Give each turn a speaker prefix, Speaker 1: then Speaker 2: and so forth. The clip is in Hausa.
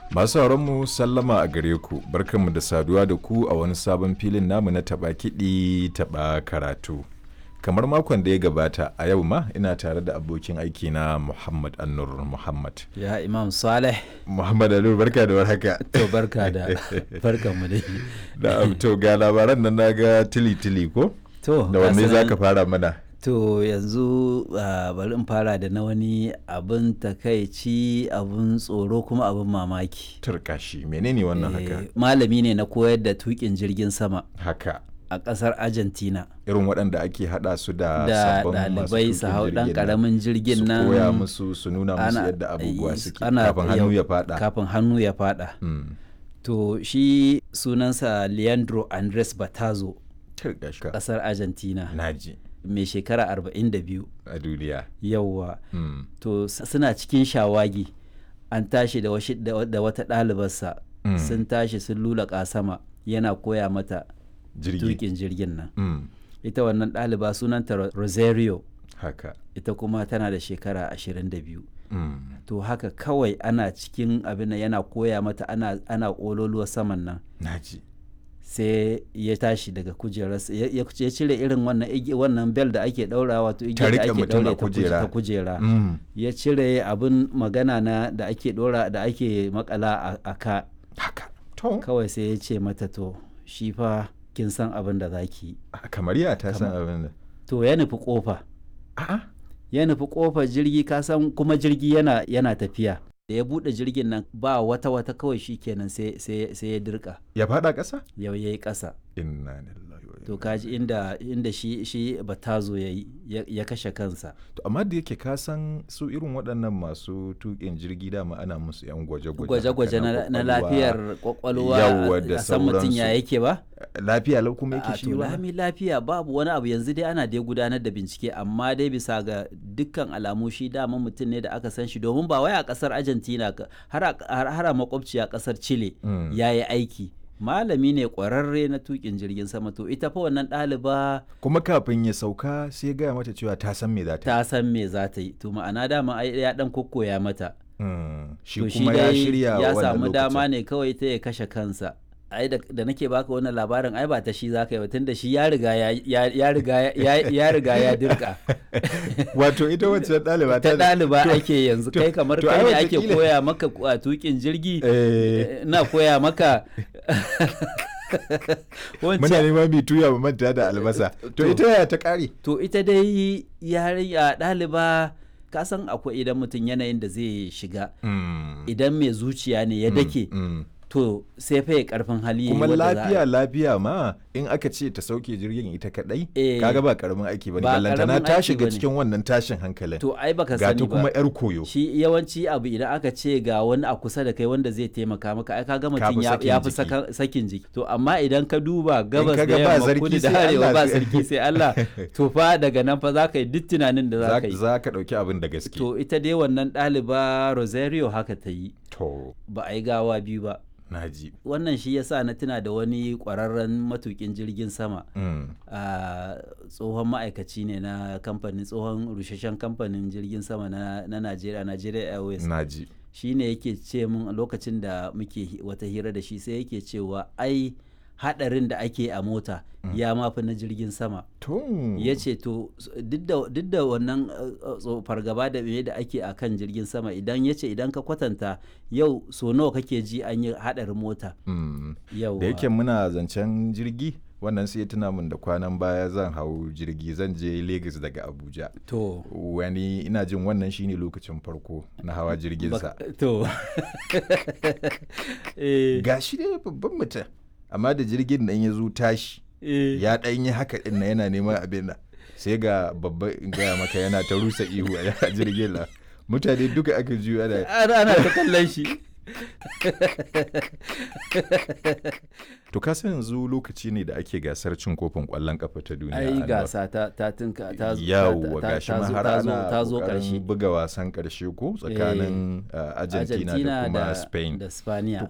Speaker 1: Masu mu sallama a gare ku, barkanmu da saduwa da ku a wani sabon filin namu na taɓa kiɗi taɓa karatu. Kamar makon da ya gabata a yau ma ina tare da abokin aiki na Muhammad Annur Muhammad.
Speaker 2: Ya Imam Saleh.
Speaker 1: Muhammad Annur barka da warhaka.
Speaker 2: To barka da barkan mu dai.
Speaker 1: Da to ga labaran nan naga tili tili ko?
Speaker 2: To
Speaker 1: Da wanne za ka fara mana?
Speaker 2: To yanzu uh, bari in fara da na wani abin takaici abin tsoro kuma abin mamaki.
Speaker 1: Turkashi menene wannan haka?
Speaker 2: Eh, Malami ne na koyar da tukin jirgin sama
Speaker 1: Haka.
Speaker 2: a ƙasar Argentina.
Speaker 1: Irin waɗanda ake haɗa su da
Speaker 2: Da
Speaker 1: sabbin masu
Speaker 2: ɗalibai su
Speaker 1: tuƙin
Speaker 2: hau ɗan
Speaker 1: jirgin nan.
Speaker 2: ƙaramin jirgin nan.
Speaker 1: Su koya musu su nuna musu yadda abubuwa suke kafin hannu ya faɗa.
Speaker 2: Kafin hannu ya faɗa.
Speaker 1: Mm.
Speaker 2: To shi sunansa Leandro Andres Batazo
Speaker 1: Turkashi.
Speaker 2: ƙasar Argentina.
Speaker 1: Naji
Speaker 2: mai shekara 42
Speaker 1: a duniya.
Speaker 2: yauwa
Speaker 1: Mm.
Speaker 2: to s- suna cikin shawagi an tashi da, washi- da wa- da wata ɗalibarsa
Speaker 1: Mm.
Speaker 2: sun tashi sun lulaƙa sama yana koya mata
Speaker 1: Jirgi.
Speaker 2: tukin jirgin nan
Speaker 1: Mm.
Speaker 2: ita wannan ɗaliba sunanta Ro- rosario
Speaker 1: Haka.
Speaker 2: ita kuma tana da shekara 22
Speaker 1: Mm.
Speaker 2: to haka kawai ana cikin abin nan yana koya mata ana, ana ƙololuwa saman nan
Speaker 1: Naji.
Speaker 2: sai ya tashi daga kujerarsa ya ya- ya cire irin wannan igi- wannan bel da ake ɗaura wato igiyar da
Speaker 1: riƙe
Speaker 2: ake
Speaker 1: mutum a
Speaker 2: ɗaure ta kuje-
Speaker 1: kujera.
Speaker 2: ta kujera
Speaker 1: Mm.
Speaker 2: ya cire abin magana na da ake dora da ake makala a- a ka
Speaker 1: Haka. To.
Speaker 2: kawai sai ya ce mata to shi fa kin san abin da za ki yi
Speaker 1: Kamar ya ta san abin da.
Speaker 2: to ya nufi kofa
Speaker 1: A'a.
Speaker 2: ya nufi kofar jirgi ka san kuma jirgi yana yana tafiya da ya bude jirgin nan ba wata wata kawai shi kenan sai sai sai ya dirka
Speaker 1: Ya faɗa ƙasa?
Speaker 2: yau yayi kasa
Speaker 1: Inna lillahi wa
Speaker 2: to
Speaker 1: inna
Speaker 2: kaji inda inda shi shi batazo yayi ya, ya kashe kansa
Speaker 1: To amma da yake ka san su irin waɗannan masu tuƙin jirgi dama ana musu yan gwaje-gwaje.
Speaker 2: gwaje-gwaje
Speaker 1: haka
Speaker 2: na, na
Speaker 1: ƙwaƙwalwa.
Speaker 2: lafiyar kwakwalwa
Speaker 1: Yawwa da
Speaker 2: a san mutum ya
Speaker 1: sauransu.
Speaker 2: yake ba
Speaker 1: Lafiya lau kuma yake
Speaker 2: a
Speaker 1: shi
Speaker 2: to
Speaker 1: ba.
Speaker 2: lami lafiya babu wani abu yanzu dai ana dai gudanar da bincike amma dai bisa ga dukkan alamu shi dama mutum ne da aka san shi domin ba wai a kasar argentina ka- har a har har a makwabci a kasar chile
Speaker 1: Mm.
Speaker 2: ya yi aiki malami ne kwararre na tukin jirgin sama to ita fa wannan ɗaliba
Speaker 1: Kuma kafin ya sauka sai ya gaya mata cewa ta san me za ta yi.
Speaker 2: ta san me za ta yi to ma'ana dama ai ya dan kokkoya mata
Speaker 1: Mm. Shi
Speaker 2: to
Speaker 1: kuma ya
Speaker 2: dai
Speaker 1: shirya
Speaker 2: ya
Speaker 1: wannan
Speaker 2: samu dama
Speaker 1: lokacin.
Speaker 2: ne kawai ta ya kashe kansa ai da, da nake baka wannan labarin ai ba ta shi zaka yi ba tunda shi ya riga ya, ya, ya riga ya, ya riga ya dirka
Speaker 1: Wato ita wacce ɗaliba
Speaker 2: ta
Speaker 1: da-
Speaker 2: ɗaliba
Speaker 1: to-
Speaker 2: ake yanzu
Speaker 1: to-
Speaker 2: kai kamar
Speaker 1: to
Speaker 2: kai
Speaker 1: ai
Speaker 2: ne ake
Speaker 1: wataƙila-
Speaker 2: koya maka a tukin jirgi
Speaker 1: Eh,
Speaker 2: na koya maka
Speaker 1: muna
Speaker 2: wancan
Speaker 1: neman mai tuya mu manta da albasa. To
Speaker 2: To-
Speaker 1: ita yaya ta ƙare?
Speaker 2: to ita dai yarinya ɗaliba ka san akwai idan mutum yanayin da zai shiga
Speaker 1: Mm.
Speaker 2: idan mai zuciya ne ya dake
Speaker 1: Mm.
Speaker 2: to sai fa ya karfin hali yayi
Speaker 1: kuma
Speaker 2: wadda za a-
Speaker 1: lafiya lafiya ma in aka ce ta sauke jirgin ita kadai
Speaker 2: Eh,
Speaker 1: kaga ba karamin aiki bane
Speaker 2: ba
Speaker 1: ballantana
Speaker 2: karamin
Speaker 1: ta
Speaker 2: aiki
Speaker 1: shiga
Speaker 2: bane.
Speaker 1: cikin wannan tashin hankalin
Speaker 2: to ai baka
Speaker 1: ga
Speaker 2: sani
Speaker 1: ta
Speaker 2: ba
Speaker 1: kuma yar koyo
Speaker 2: shi yawanci abu idan aka ce ga wani a kusa da kai wanda zai taimaka maka ai kaga mutum
Speaker 1: fi
Speaker 2: ya
Speaker 1: sakin
Speaker 2: ya fi
Speaker 1: jiki.
Speaker 2: saka- sakin jiki to amma idan ka duba gabas
Speaker 1: kaga
Speaker 2: da
Speaker 1: ba
Speaker 2: yamma
Speaker 1: sarki
Speaker 2: kudu da
Speaker 1: sai
Speaker 2: arewa
Speaker 1: Allah
Speaker 2: ba
Speaker 1: sai-
Speaker 2: sarki sai Allah to fa daga nan fa za ka yi duk tunanin da za
Speaker 1: za
Speaker 2: ka yi
Speaker 1: za ka dauki abin da gaske
Speaker 2: to ita dai wannan ɗaliba Rosario haka ta yi
Speaker 1: to
Speaker 2: ba a yi gawa biyu ba
Speaker 1: naji
Speaker 2: wannan shi yasa na tuna da wani ƙwararren matukin jirgin sama
Speaker 1: mm.
Speaker 2: a tsohon ma'aikaci ne na kamfanin tsohon rusheshen kamfanin jirgin sama na na Najeriya Nigeria Airways
Speaker 1: naji
Speaker 2: shi ne yake ce mun a lokacin da muke hi- wata hira da shi sai yake cewa ai hadarin da ake a mota ya mafi na jirgin sama
Speaker 1: to
Speaker 2: ya ce to s- duk da- duk da wannan uh, uh, tso- fargaba da me da ake a kan jirgin sama idan ya ce idan ka kwatanta yau so nawa kake ji an yi hadarin mota
Speaker 1: mm.
Speaker 2: yau
Speaker 1: da yake muna zancen jirgi wannan sai ya tuna min da kwanan baya zan hau jirgi zan je Lagos daga Abuja
Speaker 2: to
Speaker 1: wani ina jin wannan shine lokacin farko na hawa jirgin sa
Speaker 2: bak- to eh,
Speaker 1: ga shi dai babban mutum amma da jirgin nan ya zo tashi
Speaker 2: eh.
Speaker 1: ya ɗan yi haka ɗin na yana neman abin nan sai ga babba in gaya maka yana ta rusa ihu a jirgin nan mutane duka aka juyo ana
Speaker 2: ana ana ta kallon shi
Speaker 1: to ka san yanzu lokaci ne da ake gasar cin kofin ƙwallon ƙafa ta duniya
Speaker 2: ai
Speaker 1: Anwar.
Speaker 2: gasa ta ta tinka ta zo-
Speaker 1: yawwa
Speaker 2: ta- ta-
Speaker 1: gashi
Speaker 2: ta
Speaker 1: ma
Speaker 2: zo-
Speaker 1: har
Speaker 2: ta zo-
Speaker 1: ana
Speaker 2: ta zo
Speaker 1: ƙoƙarin
Speaker 2: karshe
Speaker 1: buga wasan ƙarshe ko tsakanin uh, Argentina, da kuma Spain
Speaker 2: da Spaniya